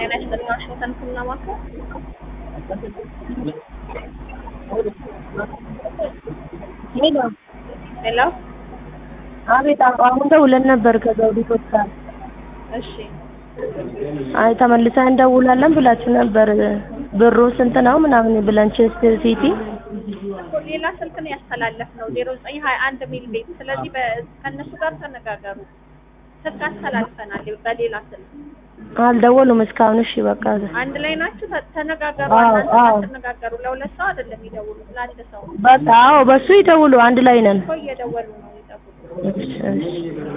ጤና ይስጥልኝ ዋሽንግተን ህክምና ማዕከል ሄሎ ሄሎ አቤት አሁን ደውለን ነበር ከዘውዲቱ ሆስፒታል እሺ አይ ተመልሰን እንደውላለን ብላችሁ ነበር ብሩ ስንት ነው ምናምን ብለን ቼስት ሲቲ እኮ ሌላ ስልክ ነው ያስተላለፍነው ዜሮ ዘጠኝ ሀያ አንድ ሚል ቤት ስለዚህ በ- ከእነሱ ጋር ተነጋገሩ ስልክ አስተላልፈናል በሌላ ስልክ አልደወሉም እስካሁን እሺ በቃ አንድ ላይ ናችሁ ተ- ተነጋገሩ አዎ፣ እናንተ አዎ። ተነጋገሩ ለሁለት ሰው አይደለም የሚደውሉት ለአንድ ሰው በቃ አዎ በሱ ይደውሉ አንድ ላይ ነን እኮ እየደወሉ ነው ይጠብቁ እሺ እሺ